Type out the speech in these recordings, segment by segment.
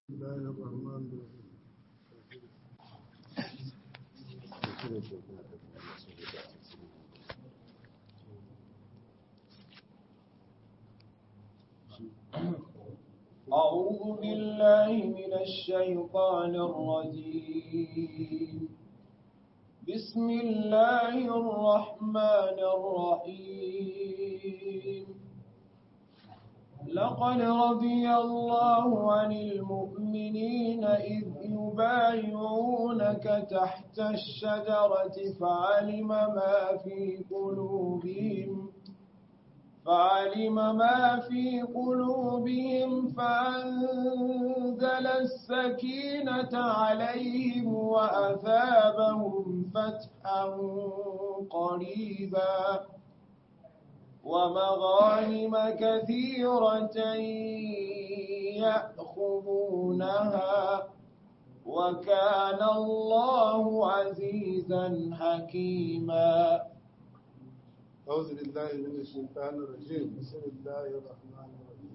الله الرحمن الرحيم أعوذ بالله من الشيطان الرجيم بسم الله الرحمن الرحيم لقد رضي الله عن المؤمنين إذ يبايعونك تحت الشجرة فعلم ما في قلوبهم فعلم ما في قلوبهم فأنزل السكينة عليهم وأثابهم فتحا قريبا ومغانم كثيرة يأخذونها وكان الله عزيزا حكيما أعوذ بالله من الشيطان الرجيم بسم الله الرحمن الرحيم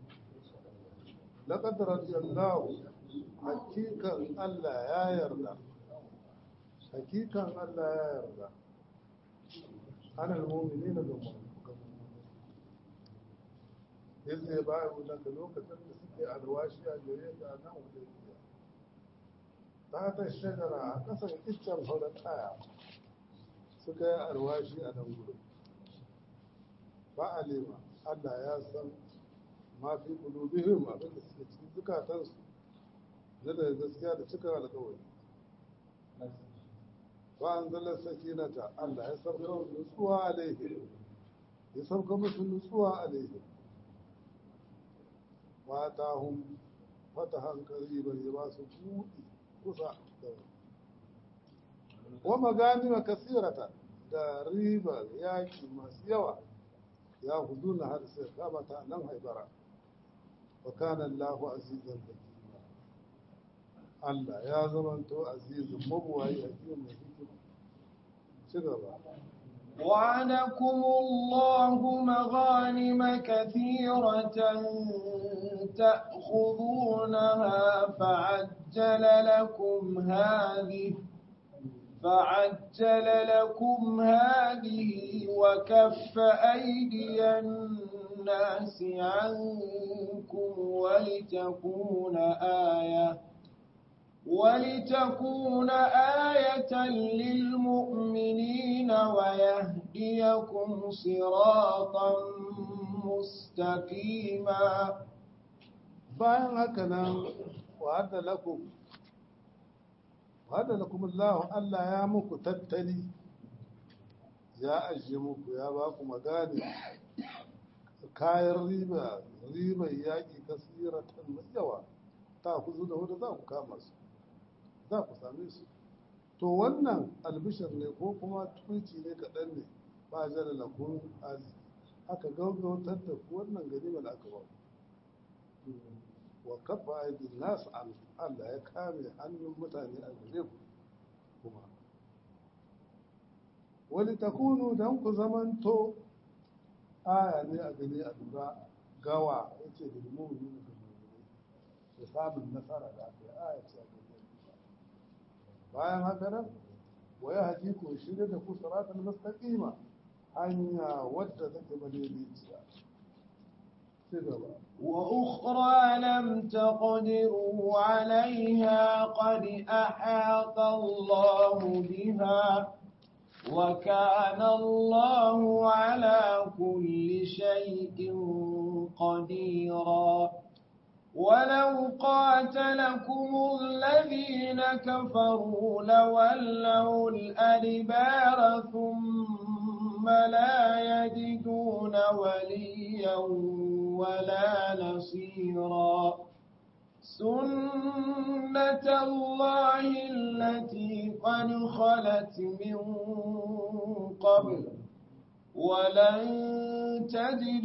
لقد رضي الله حقيقة الله يا يرضى حقيقة الله يا يرضى أنا المؤمنين بالمؤمنين yanzu ya baya wulanka lokacin da suke alwashi a gare ka nan hudaybiya ta ta shagara a kasan iccen horar kaya suka yi alwashi a nan gudu ba alima allah ya san ma fi kulubihim abinda suke cikin zukatansu na da gaskiya da cika alkawari ba an zala sakinata allah ya sauka nutsuwa alaihim ya sauka musu nutsuwa alaihim fatahun fatahan kariban ya ba su buɗi kusa da wa maganima kasirata da ribar yaƙi masu yawa ya hudu na har sai kama ta nan haibara wa kana Allahu azizan hakima Allah ya zamanto azizun mabuwayi hakimin mai hikima ci gaba وعدكم الله مغانم كثيرة تأخذونها فعجل لكم هذه فعجل لكم هذه وكف أيدي الناس عنكم ولتكون آية ولتكون آية للمؤمنين ويهديكم صراطا مستقيما bayan haka nan wa'adda lakum wa'adda lakum Allah Allah ya muku tattali ya ajiye muku ya ba ku magani kayan riba ribar yaƙi kasiratan mai yawa ta ku da wadda za ku kama su za ku same su to wannan albishir ne ko kuma tuci ne kaɗan ne ba jala lakun azi aka gaugautar da ku wannan ganimar da aka ba wa kafa aidin nasu an Allah ya kame hannun mutane a gare ku kuma wani takunu don ku zamanto aya ne a gani a lura gawa ya ce da limomi da da samun nasara da aka yi aya ce a gani bayan haka nan wa ya haji ku shirya da ku saratan mustaqima hanya wadda take madaidaiciya وأخرى لم تقدروا عليها قد أحاط الله بها وكان الله على كل شيء قديرا ولو قاتلكم الذين كفروا لولوا الأدبار ثم لا يجدون وليا ولا نصيرا سنة الله التي قد خلت من قبل ولن تجد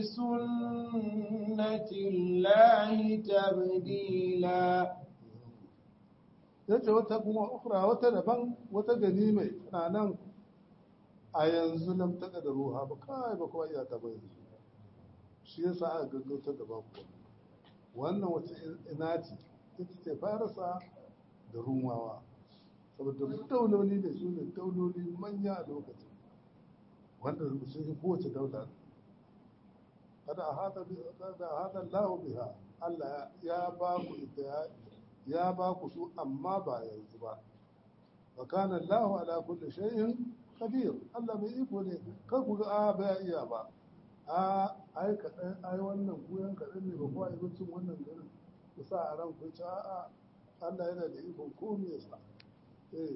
لسنة الله تبديلا yace wata kuma ukra wata daban wata gani mai tana nan a yanzu lam taka da ruha ba kai ba kuma iya ta bai shi yasa aka gaggauta da baku wannan wace ina ce ita ce farisa da rumawa saboda dauloli da su ne dauloli manya a lokacin wanda sun yi kowace daula kada a hada lahu biha Allah ya ba ku ita ya ba ku su amma ba yanzu ba wa kana Allahu ala kulli shay'in qadir Allah mai iko ne kar ku ga a ba iya ba a ai kaɗan ai wannan goyon kaɗan ne ba ko ai cin wannan garin ku sa a ran ku ci a'a Allah yana da ikon ko me yasa eh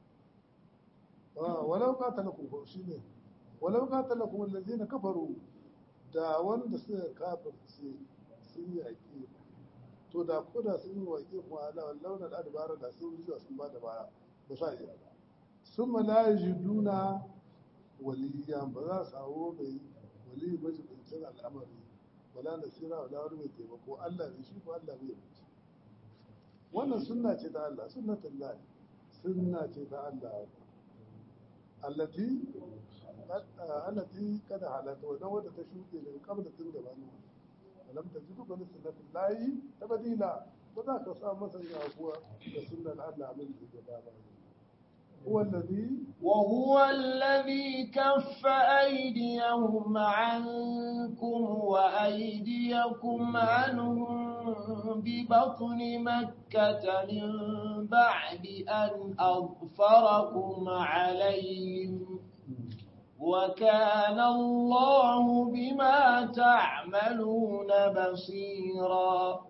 walau qatalakum ko shine walau qatalakum allazina kafaru da wanda suka kafirce sun yaƙi to da ko da sun yi waƙe kuma ala launa da dabara da sun zuwa sun ba da baya ba sa iya ba sun ma ji duna waliyan ba za su hawo mai wali majibincin al'amari wala nasira wala wani mai taimako Allah ne shi ko Allah bai rubuce wannan sunna ce ta Allah sunnatul lahi sunna ce ta Allah allati allati kada halata wannan wadda ta shuɗe daga kabla tun gabanin ولم تجدوا بل سنة الله تبديلا وذاك صار مثلا هو سنة الله من الجبال هو الذي وهو الذي كف أيديهم عنكم وأيديكم عنهم ببطن مكة من بعد أن أظفركم عليهم وكان الله بما تعملون بصيرا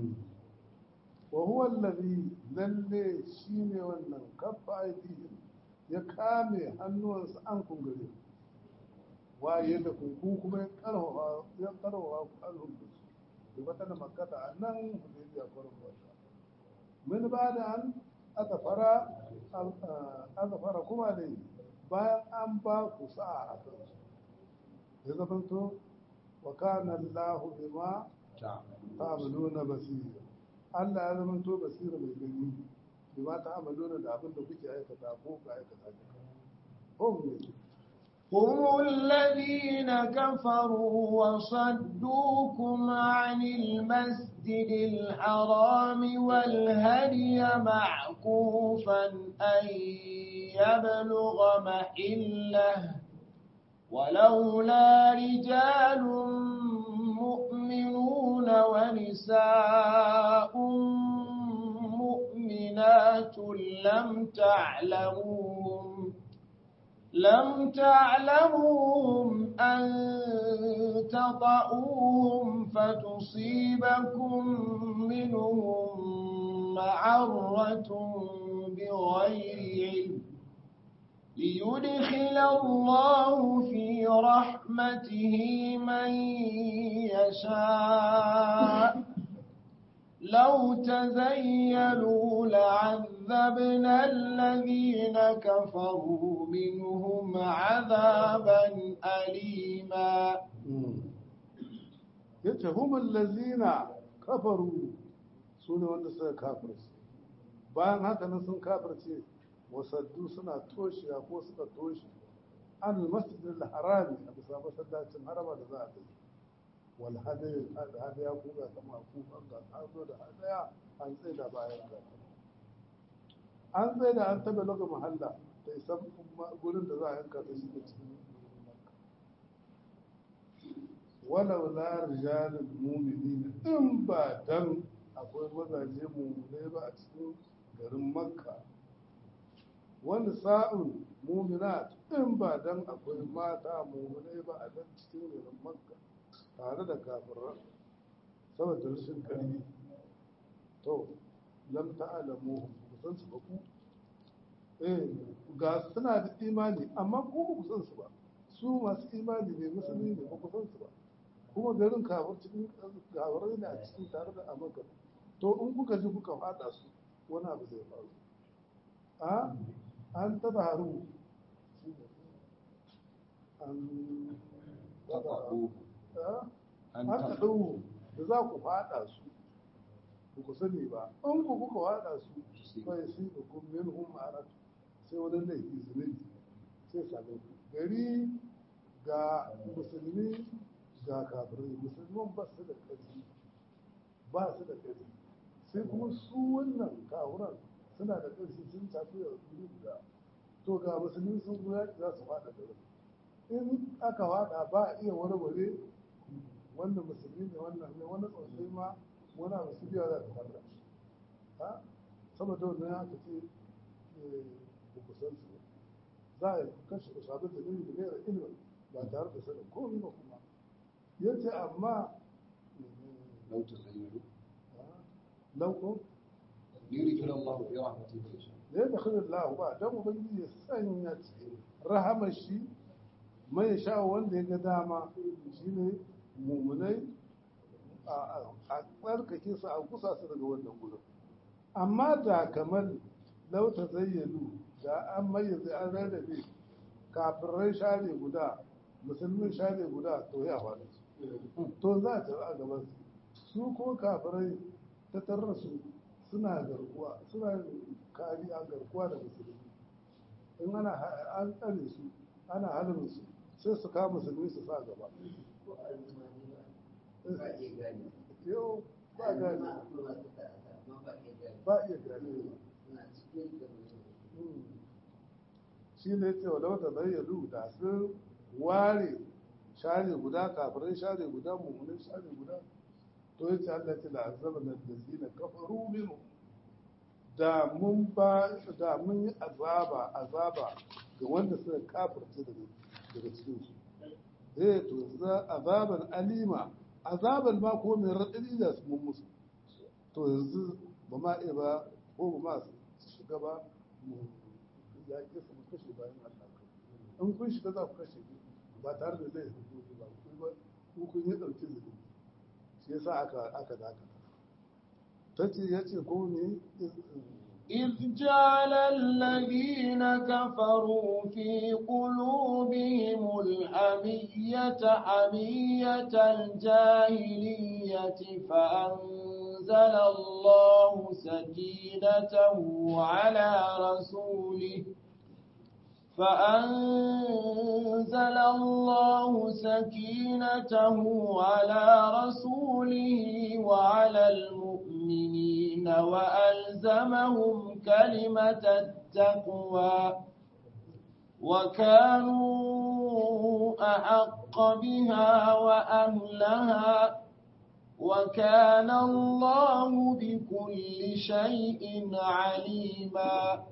وهو الذي lalle shi ne wannan kafa aidihim ya kame hannuwansa an kungare waye da kunku kuma ya karfafa ya karfafa ku alhum da su da wata da makata a nan hudaybiya kwarin wata min ba da an aka fara aka fara kuma da bayan an ba ku sa'a a kansu ya zamanto wa kana Allahu bima ta'maluna basira Allah ya zamanto basira mai gani bima ta'maluna da abin da kuke aikata ko ka aikata ko ne هم الذين كفروا وصدوكم عن المسجد الحرام والهدي معكوفا أن يبلغ محله ولولا رجال مؤمنون ونساء مؤمنات لم تعلموهم لم تعلموهم أن تطؤوهم فتصيبكم منهم معرة بغير علم ليدخل الله في رحمته من يشاء لو تزيلوا لعذبنا الذين كفروا منهم عذابا أليما yace humul lazina kafaru su ne wanda suka kafirce bayan haka nan sun kafirce wasaddu suna toshiya ko suka toshe an masjidil harami a bisa masallacin harama da za a kai wal hadaya hadaya ko ga sama ku an ga an zo da hadaya an tsaye da bayan ga an tsaye da an tabe lokacin mahalla da isan gurin da za a yanka ta shi da cikin walau la rijalul mu'minin in ba dan akwai mazaje mu'minai ba a cikin garin makka wani sa'un muminat in ba dan akwai mata muminai ba a dan cikin garin makka tare da kafiran saboda rashin ƙarfi to lam ta'alamu ku san su ba ku eh ga suna da imani amma ku ba ku san su ba su masu imani ne musulmi ne ba ku san su ba kuma garin kafir cikin kafirai ne a cikin tare da amurka to in kuka ji kuka fada su wani abu zai faru a an taba haru an haka ɗau da za ku faɗa su ba ku sani ba in ku kuka faɗa su bai shi da kun min hun ma'arat sai wani laifi zunubi sai same ku gari ga musulmi ga kafirai musulman ba su da ƙarfi ba su da ƙarfi sai kuma su wannan kawuran suna da ƙarfi sun tafi da wuri guda to ga musulmi sun guda za su faɗa da wuri in aka faɗa ba a iya warware wannan musulmi ne wannan ne wani tsotsai ma wani abu su biya za ta fara shi ha saboda wannan haka ce ba ku san su za a kashe usabu da nuni da gaira ilimin ba tare da sanin komai ba kuma yace amma لو تخيلوا lauko ليدخل الله في رحمته من يشاء da ya dakhil Allah ba dan ubangiji ya sanya cikin rahamar shi mai sha wanda ya ga dama shine mumunai a tsarkake su a kusa su daga wannan gudun amma da kamar lauta zayyanu da an mayyaze an rarrabe kafirai share guda musulmin share guda to ya faɗi to za ta a gaban su su ko kafirai ta tarar su suna garkuwa suna kariya garkuwa da musulmi in ana an tsare su ana halin su sai su kama musulmi su sa gaba yau ba gani ba iya gani shi ne ce wa lauta bayyalu da sun ware share guda kafirai share guda mummunan share guda to yace Allah ce la azaba na lazina kafaru minhu da mun ba da mun yi azaba azaba ga wanda suka kafirce daga daga cikin su eh to za azaban alima azaban ma ko mai radadi da su mun musu to yanzu ba ma iya ba ko ba ma su shiga ba mu ya ke su mu kashe bayan Allah in kun shiga za ku kashe ba tare da zai hukunci ba ku kun yi dauki zunubi shi yasa aka aka dakata tace yace ko ne إذ جعل الذين كفروا في قلوبهم الحمية حمية الجاهلية فأنزل الله سكينته على رسوله فأنزل الله سكينته على رسوله وعلى المؤمنين وألزمهم كلمة التقوى وكانوا أحق بها وأهلها وكان الله بكل شيء عليما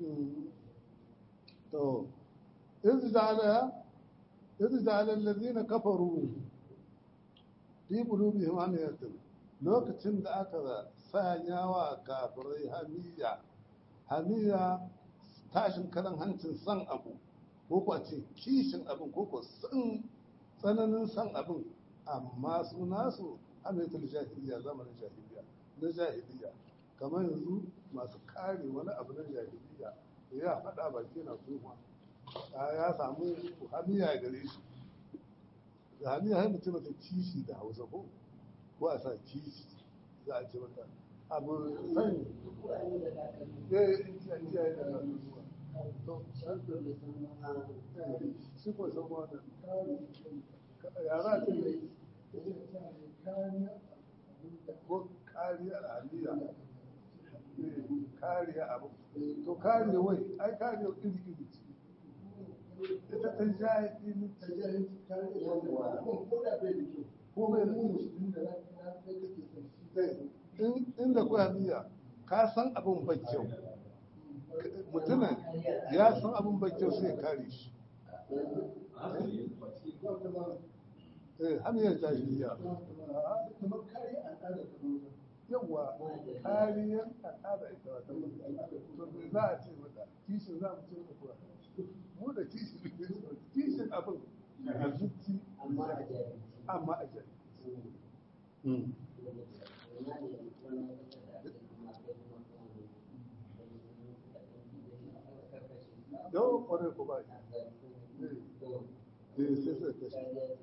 to iz ja'ala iz ja'ala allazina kafaru fi qulubihim amiyatan lokacin da aka sanya wa kafirai hamiya hamiya tashin karan hancin san abu ko ko ce kishin abin ko ko san tsananin san abin amma su nasu amiyatul jahiliya zamanin jahiliya na jahiliya kamar yanzu masu kare wani abu na jahiliya ya faɗa baki na kuma ya samu hamiya gare shi da hamiya har mutum ta kishi da hausa ko ko a sa kishi za a ce mata abu sani ya yi kiyaye da kasuwa to shi ko san wata yara ce ko kariya al'adiyya kariya abu to kariya wai ai kariya iri iri ce ita ta jahi ta jahi kariya ko mai da inda kuwa niyya ka san abin bai kyau mutumin ya san abin bai kyau sai ya kare shi eh hamiyar jahiliya yawa kariyar al'ada ita wata to me za a ce mata kishin za mu ce mata kuwa mu da kishin kishin abin a zuci amma a jahilci yau kwarai ko ba ne sai sai kashe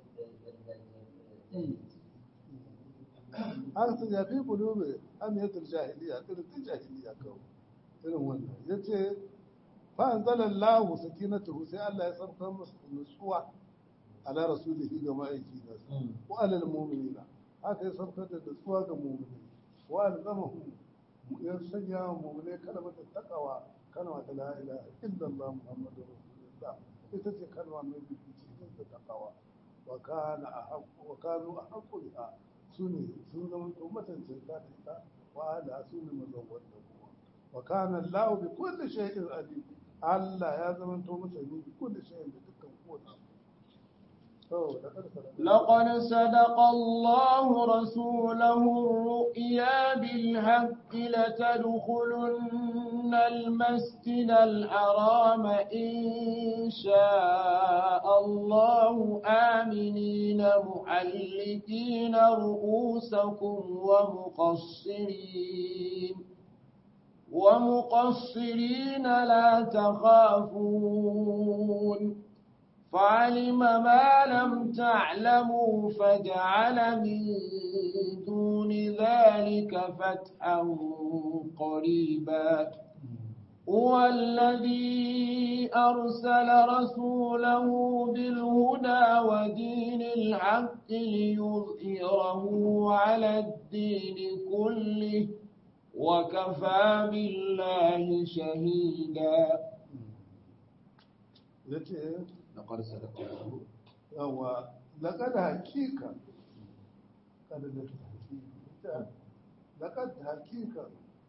an su yafi kulubi amiyatul jahiliya irin jahiliya kawai irin wannan ya ce fa'anzalar lahu sakinatu sai Allah ya sarkar musu nutsuwa ala rasulihi ga ma'aiki da su ko alal mu'minina haka ya sarkar da nutsuwa ga mu'mini wa alzamahum ya sanya wa mu'mine kalmar taqwa kalma ta la ilaha illallah muhammadur rasulullah ita ce kalma mai bibici cikin ta taqwa wa kana ahqqu wa kanu ahqqu biha sune sun zama to matancin ta ita wa ala sune mazawwad da kuma wa kana allah bi kulli shay'in alim Allah ya zama to masani bi kulli shay'in da dukkan kowa لقد صدق الله رسوله الرؤيا بالحق لتدخلن المسجد الحرام إن شاء الله آمنين محلقين رؤوسكم ومقصرين ومقصرين لا تخافون فعلم ما لم تعلموا فجعل من دون ذلك فتحا قريبا هو الذي أرسل رسوله بالهدى ودين الحق ليظهره على الدين كله وكفى بالله شهيدا لقد صدق الله yawa laƙad hakika kada da hakika laƙad hakika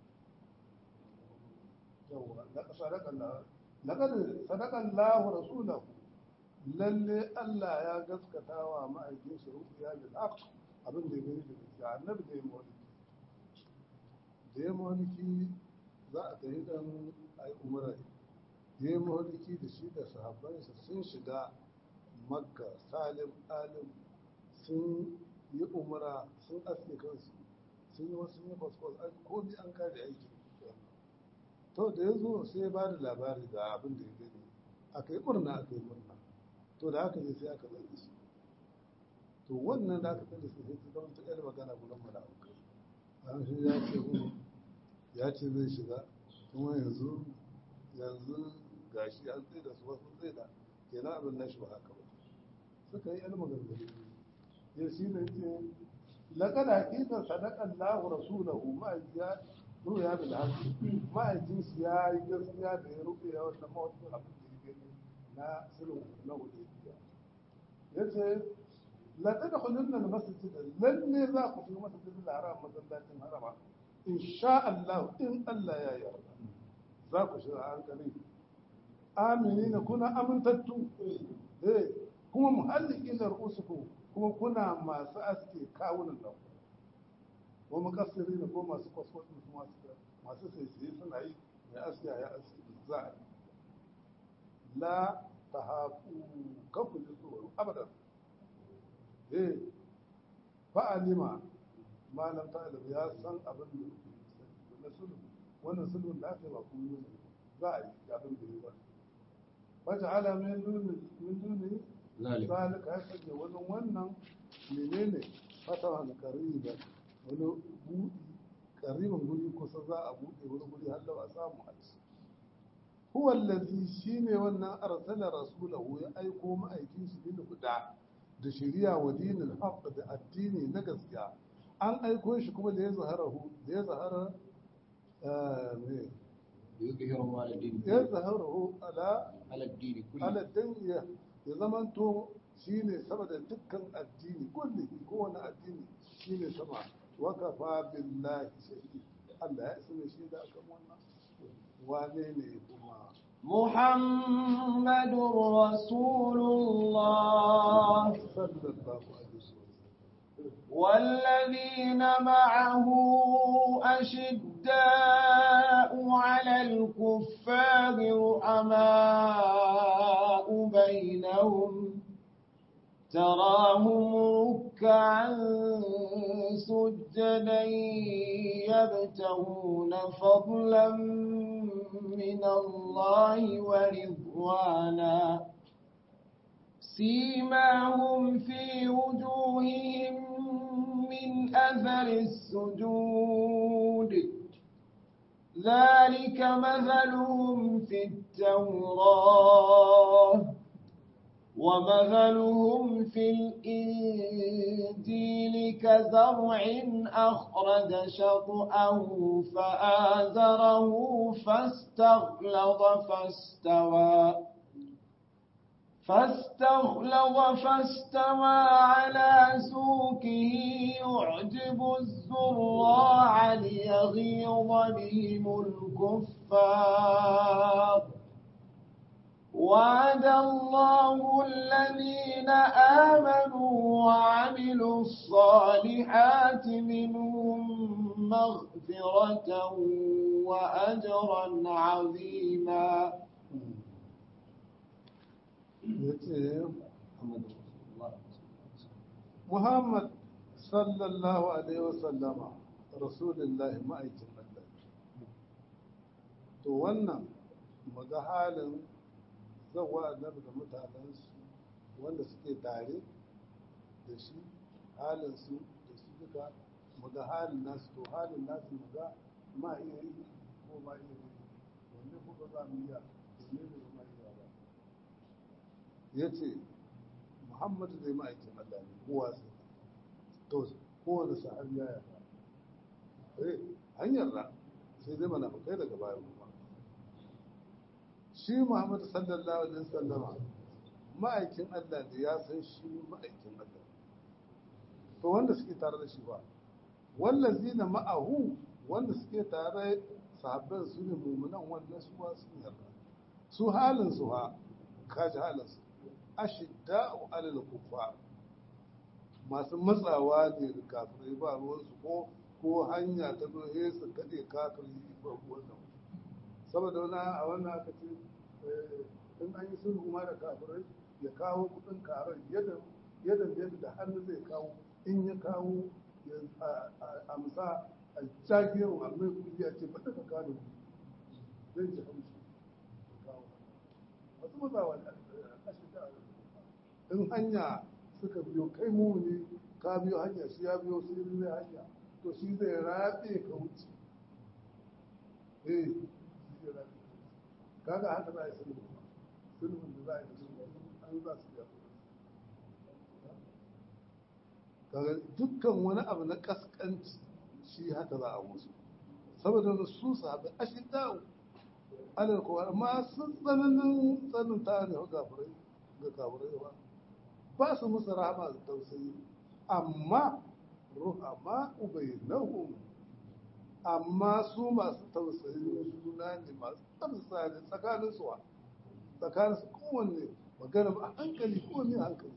yawa laƙad sadaka laƙad sadaka Allah rasulahu lalle Allah ya gaskata wa ma'aikin shi rufiya bil haqq abin da ya gani da gaskiya annabi da ya mawliki da ya mawliki za a tafi dan ai umara ya yi mawliki da shi da sahabbansa sun shiga makka salim alim sun yi umara sun aske kansu sun yi wasu yi fasfos an komi an kare aiki to da ya zo sai ya ba da labari da abin da ya gani aka yi murna aka yi murna to da aka yi sai aka zai su to wannan da aka tsaye su sai ta zama ta yar magana gudan mala'ikai an shi ya ce mu ya ce zai shiga kuma yanzu yanzu gashi an tsaye da su wasu tsaye da kenan abin nashi ba haka ba suka yi yan maganganu ya shi ne ce laƙad haƙiƙa sadaƙan lahu rasulahu ma'ajiya ruya bil haqqi ma'ajin shi ya yi gaskiya da ya rufe ya wannan mawacin abin da ya gani na sulhu na hudaybiya yace la tadkhulunna al masjid lalle za ku fi masjid al haram masallacin harama insha Allah in Allah ya yarda za ku shiga hankali aminina kuna amintattu eh kuma muhallikin da rusuku kuma kuna masu aske kawunan nan ko mukassiri ne ko masu kwaskwasi su masu masu sai suna yi mai aske ya aske za a yi la ta hafu kanku ji tsoro abadan eh fa'alima malam ta'alim ya san abin da na sulhu wannan sulhun da aka yi ba kuma yi za a yi abin da ya ba wata min duni min duni zalika zalika ya sanya wani wannan menene fatahan qariban wani buɗi qariban guri kusa za a buɗe wani guri har da ba samu a ci huwa allazi shine wannan arsala rasulahu ya aiko ma'aikin shi bil huda da shari'a wa dinil haqq da addini na gaskiya an aiko shi kuma da ya zaharahu da ya zahara eh, me يظهر على الدين ya zaharahu ala على الدين كله aladdin ya ya zamanto shi ne sama da dukkan addini kulli kowane addini shi ne sama wakafa billahi shahid Allah ya isa mai shaida akan wannan wane ne kuma محمد رسول الله sallallahu alaihi wasallam والذين معه أشداء على الكفار رحماء بينهم تراهم ركعا سجدا يبتغون فضلا من الله ورضوانا سيماهم في وجوههم من أثر السجود ذلك مثلهم في التوراة ومثلهم في الإنجيل كزرع أخرج شطأه فآزره فاستغلظ فاستوى فاستغلظ فاستوى على سوقه يعجب الزراع ليغيظ بهم الكفار وعد الله الذين آمنوا وعملوا الصالحات منهم مغفرة وأجرا عظيما yace محمد رسول الله Muhammad sallallahu alaihi wasallama rasulullahi ma'aikin Allah to wannan muga halin zawa annabi da mutanensu wanda suke tare da shi halin su da su duka muga halin nasu to halin nasu muga ma iya yi ko ma iya yi wanne kuka za mu iya wanne ne ba ma iya ba ya ce muhammadu zai ma'aikin Allah ne kowa sai to kowane sahabi ya yarda eh an yarda sai dai mana kai daga baya kuma shi muhammadu sallallahu alaihi wasallama ma'aikin Allah ne ya san shi ma'aikin Allah to wanda suke tare da shi ba wallazina ma'ahu wanda suke tare sahabban su ne mumunan wannan su ba su yarda su halin su ha kaji halin su ashidda'u alal kuffar masu matsawa ne da kafirai ba ruwansu ko ko hanya ta dohe su kaɗe kafiri ba ruwansu saboda wani a wannan aka ce in an yi sulhu ma da kafirai ya kawo kuɗin karar yadda yadda yadda da hannu zai kawo in ya kawo ya amsa a jagiyar wa mai kuɗi ya ce bata ka kawo zai ji hamshi kawo masu matsawa ne in hanya suka biyo kai mu ne ka biyo hanya shi ya biyo sai zai hanya to shi zai rabe ka wuce eh shi zai rabe kaga haka za a yi sulhu sulhun da za a yi sulhu an za su biya kaga dukkan wani abu na kaskanci shi haka za a musu saboda su sahabi ashin dawo alal kowa amma sun tsananin tsanin ta ne ga kafirai ga kafirai ba ba su musu rahama da tausayi amma ruhama ubainahum amma su masu tausayin juna ne masu tsamsa ne tsakanin su tsakanin su kowanne magana a hankali kowanne hankali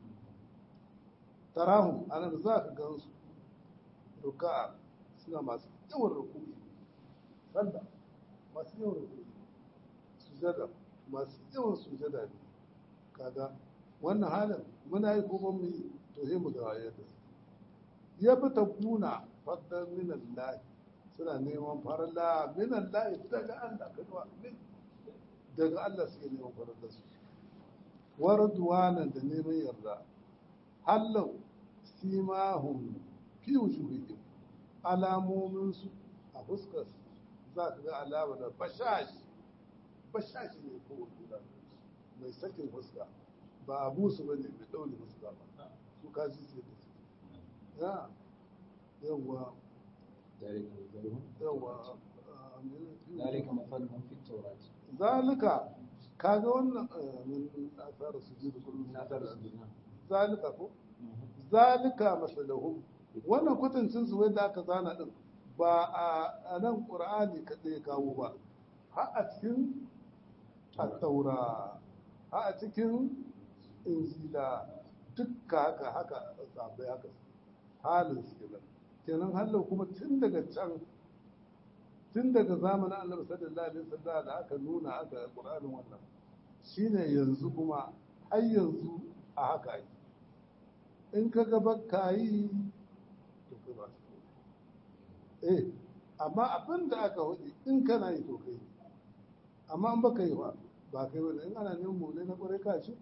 tarahum anan za ka gan su ruka'a suna masu yawan rukuni sallah masu yawan rukuni sujada masu yawan sujada ne kaga wannan halin muna yi kuma mu yi to sai mu ga yadda ya fi ta kuna faddan minan lahi suna neman farla minan lahi daga Allah ka zuwa min daga Allah suke neman farla su warduwanan da neman yarda hallau simahum fi wujuhihim alamomin su a fuskar za ka ga alama da bashashi bashashi ne ko mai sakin fuska ba abu su bane mai daure musu ba su kaji sai da su ya yawa ذلك مثلهم yawa ذلك مثلهم في التوراة zalika kaga wannan min asar sujud kullum من آثار السجود zalika ko zalika masalahum wannan kwatancin su wanda aka zana din ba a nan qur'ani kadai kawo ba har a cikin at-taura har a cikin injila dukka haka haka sabai haka halin su kenan kenan halin kuma tun daga can tun daga zamanin annabi sallallahu alaihi wasallam da aka nuna aka qur'anin wannan shine yanzu kuma har yanzu a haka yi in ka ga bakka yi to kai ba su eh amma abin da aka hudu in kana yi to kai amma in baka yi ba ba kai ba in ana neman mule na kwarai ka shi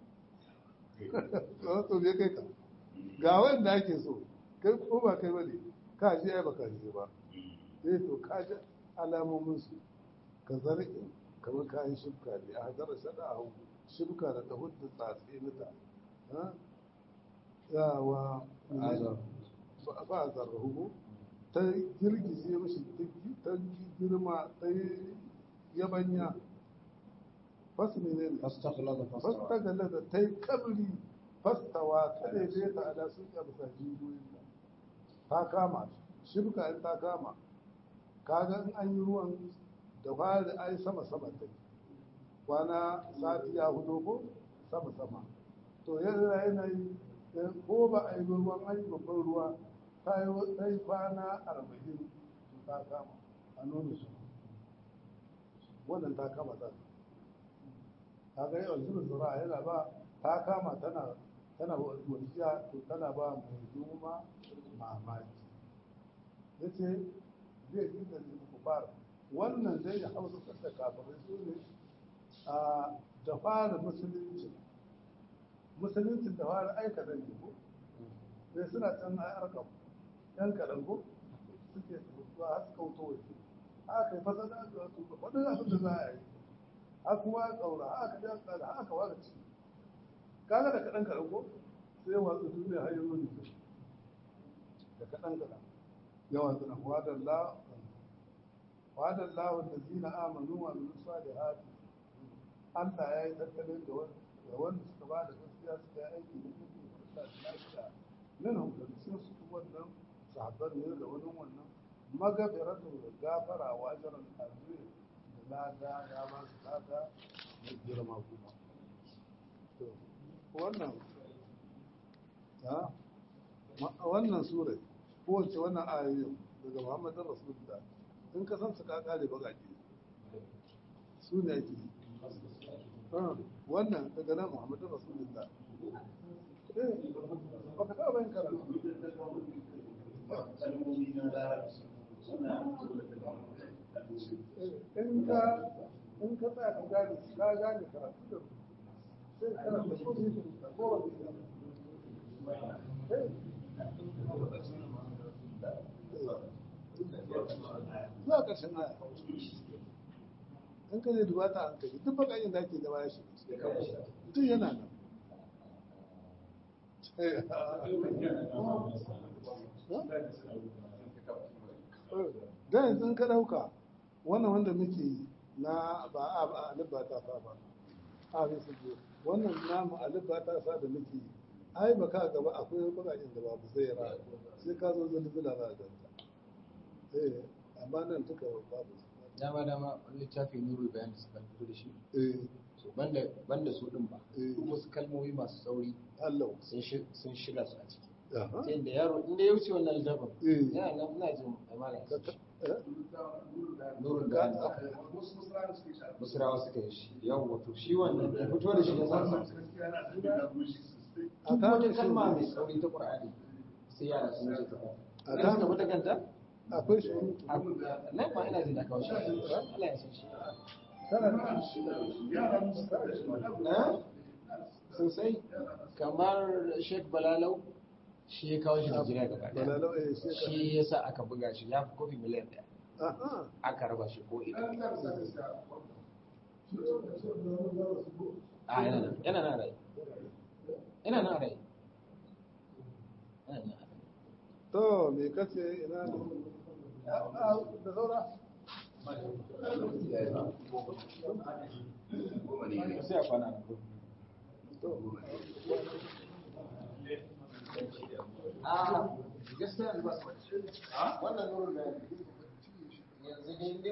to me kai ka ga wanda ake so kai ko ba kai ba ne ka ji ai baka ji ba eh to ka ji alamomin su ka zargi kamar kayan shifka ne a hadara shada a hau shibka da tahud da tsatsi mata ha yawa ba a zarrahu ta girgize mashi ta girma ta yi yabanya fasu ne ne فاستغلظ fasta فاستوى galla da ta yi kabri fastawa ta daidai ta ala sun ƙarfi sa jijiyoyinta ta kama shibka in ta kama kaga in an yi ruwan da fari ai sama sama ta kwana sati ya hudu ko sama sama to yana yanayi ko ba a yi ruwan ai babban ruwa ta yi ta yi kwana arba'in to ta kama a nono su wannan ta kama ta kaga yau zuba zura yana ba ta kama tana tana wasiya to tana ba mai noma mamaki ya ce zai yi da kufar wannan zai ya hausa da kafirai su ne a da fara musulunci musuluncin da fara aika da ne ko sai suna can a arkam yan kaɗan ko suke zuwa har suka wuto waje haka yi fasa da aka wato wadda abin da za a yi har kuma a ƙaura haka ja tsada haka waka ci kaga da kaɗan kaɗan ko sai watsu duniya har yanzu ne da kaɗan kaɗan yawan suna wadar la wadar lawon da zina amanu wa min salihati Allah ya yi tattalin da wanda suka ba da gaskiya suka yi aiki da kuma da lafiya min hankali sun su wannan sahabban ne da wani wannan magafiratu da gafara wa ajran azim da lada ya ba su lada da girma kuma to wannan ha wannan sura ko wace wannan ayoyin daga Muhammadin Rasulullah in ka san su ka kare bagaki su ne ake yi wannan daga nan Muhammadin Rasulullah eh baka taɓa yin karatu in ka in ka tsaya ka gane ka gane karatu da sai karanta ko ne da ko wani zuwa ƙarshen aya in ka zai duba ta hankali duk bakayin da ake da baya shi duk yana nan da yanzu in ka ɗauka wannan wanda muke yi na ba a ba a alif ba ta sa ba a bai su biyu wannan namu alif ba ta sa da muke yi ai ba ka gaba akwai bakayin da babu sai ra sai ka zo zalzala za a ganta eh amma nan duka babu dama dama wani littafi nuru bayan da suka fito da shi eh so banda banda su din ba Eh. duk wasu kalmomi masu sauri Allah sun shi sun shiga su a ciki Aha. ta yadda yaro inda ya wuce wannan littafin Eh. yana nan ina jin amana Ka- ka- eh? nurun bayan musulawa suka yi shi yau wato shi wannan ya fito da shi ya san sa a duk kama wata shi kalma ne. mai sauri ta qur'ani sai yara sun ce ta A a kama- suka fita kanta akwai shi nan ma ina jin da kawo shi Allah ya san shi Eh? sosai kamar Sheikh Balalau shi ya kawo shi Najeriya gaba daya balalau eh shi ka shi ya sa aka buga shi ya fi kofi miliyan ɗaya aha aka raba shi ko ina a yana nan yana nan a rai yana nan a rai yana nan a rai to me kace ina ne A- a- da saura sai a kwana nan to a gaskiya ba su wannan nurin da yanzu dai